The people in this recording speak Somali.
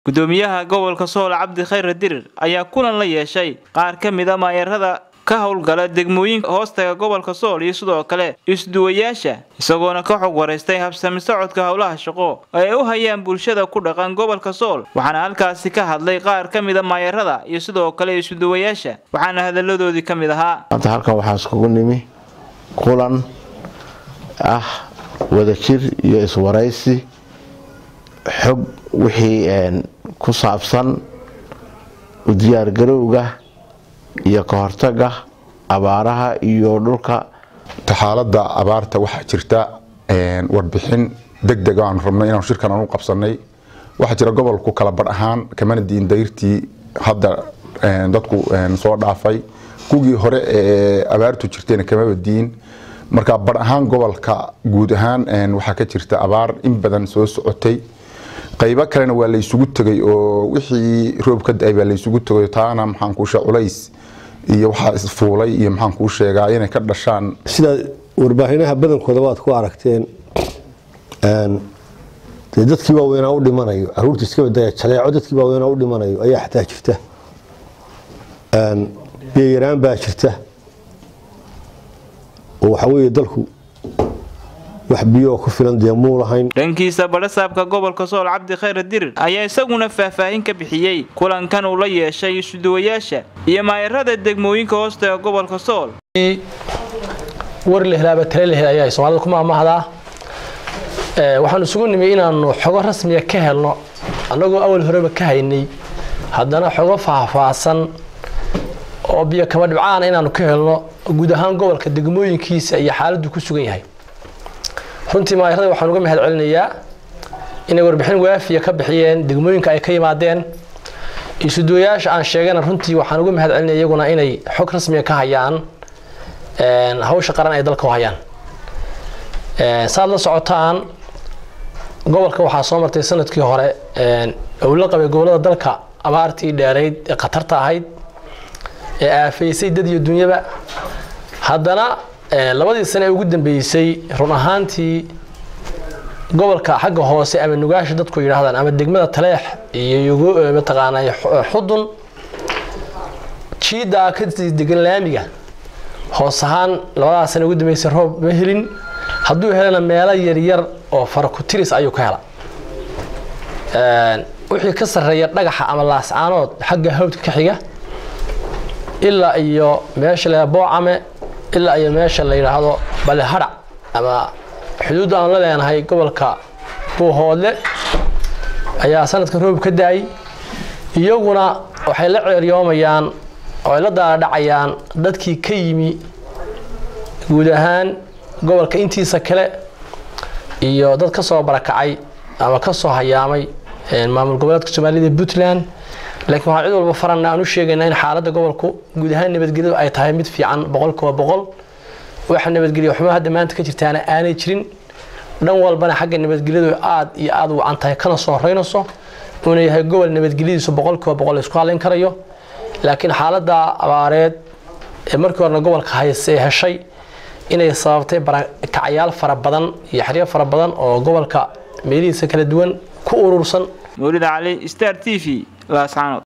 gudoomiyaha gobolka sool cabdi khayre dirir ayaa kulan la yeeshay qaar ka mid a maayarada ka howlgala degmooyinka hoostaga gobolka sool iyo sidoo kale isduwayaasha isagoona ka xog waraystay habsami socodka howlaha shaqo oo ay u hayaan bulshada ku dhaqan gobolka sool waxaana halkaasi ka hadlay qaar ka mid a maayarada iyo sidoo kale isuduwayaasha waxaana hadalladoodii ka mid ahaa maanta halkan waxaa iskugu nimi kulan ah wadajir iyo iswaraysi xog wixii ku saabsan u diyaargarowga iyo ka hortaga abaaraha iyo dhulka xaalada abaarta waxaa jirta warbixin deg deg aan rabnay inaan shirkan aan u qabsanay waxaa jira gobolku kala bar ahaan kamana diin dayrtii hadda dadku soo dhaafay kuwii hore ee abaartu jirtayna kamaba diin marka bar ahaan gobolka guud ahaan waxaa ka jirta abaar in badan soo socotay qaybo kalena waa laysugu tegay oo wixii roob ka da-ay baa laysugu tegay taana maxaan kuushe culays iyo waxaa isfuulay iyo maxaan kuu sheegaa inay ka dhashaan sida warbaahineha badankooda waad ku aragteen dee dadkii waaweynaa u dhimanayo caruurta iska badaya jaleeco dadkii waaweynaa u dhimanayo ayaa xataa jirta biyayaraan baa jirta oo waxaa weeye dalku wax biyo oo ku filan dee muu lahayn dhankiisa badhasaabka gobolka sool cabdi khayre dirir ayaa isaguna faahfaahin ka bixiyey kulankan uu la yeeshay isuduwayaasha iyo maayarada degmooyinka hoostaga gobolka sool war lehlaaba tale lehel ayaa soomaalida ku maamahdaa waxaan isugu nimi inaanu xogo rasmiya ka helno annagoo awal horeba ka haynay haddana xogo faahfaahsan oo biyo kama dhibcaana inaanu ka helno guud ahaan gobolka degmooyinkiisa iyo xaaladdu ku sugan yahay runtii maayarada waxaan uga mahad celinayaa inay warbixin waafiya ka bixiyeen degmooyinka ay ka yimaadeen isuduwayaasha aan sheegana runtii waxaan uga mahad celinaya iyaguna inay xog rasmiya ka hayaan hawsha qaran ay dalka u hayaan saad la socotaan gobolka waxaa soo martay sanadkii hore uu la qabay gobolada dalka abaartii dheerayd ee khatarta ahayd ee aafaysay dad iyo dunyaba haddana labadii sane ee ugu dambeysay run ahaantii gobolka xagga hoose ama nugaasha dadku yidhaahdaan ama degmada taleex iyo mataqaanaa xudun jiidaa kasii degan laamiga hoos ahaan labadaa sane ugu dambeysay roob ma helin hadduu helana meelo yaryar oo farakutiris ayuu ka hela wixii ka sarreeya dhagaxa ama laascaanood xagga hawdka ka xiga ilaa iyo meesha la boocame ilaa iyo meesha la yidhaahdo balehadhac ama xuduudda aan la leenahay gobolka buuhoodle ayaa sanadka roob ka da-ay iyaguna waxay la ceeryoomayaan oo ay la daadhacayaan dadkii ka yimi guud ahaan gobolka intiisa kale iyo dad ka soo barakacay ama ka soo hayaamay maamul goboleedka soomaalida puntland laakiin waxaan cid walba farana aan u sheegaynaa in xaaladda gobolku guud ahaan nabadgelyadu ay tahay mid fiican boqolkiiba boqol waxa nabadgelya xumo hadda maanta ka jirtaana aanay jirin dhan walbana xagga nabadgelyadu aad iyo aad u wacan tahay kana soo horeynayso uuna yahay gobol nabadgelyadiisu boqolkiiba boqol la isku hadlayn karayo laakiin xaaladda abaareed ee markii horena gobolka hayse heshay inay sababtay barakacyaal fara badan iyo xeryo fara badan oo gobolka meelihiisa kala duwan ku urursan mawlid cali star t v laascaanood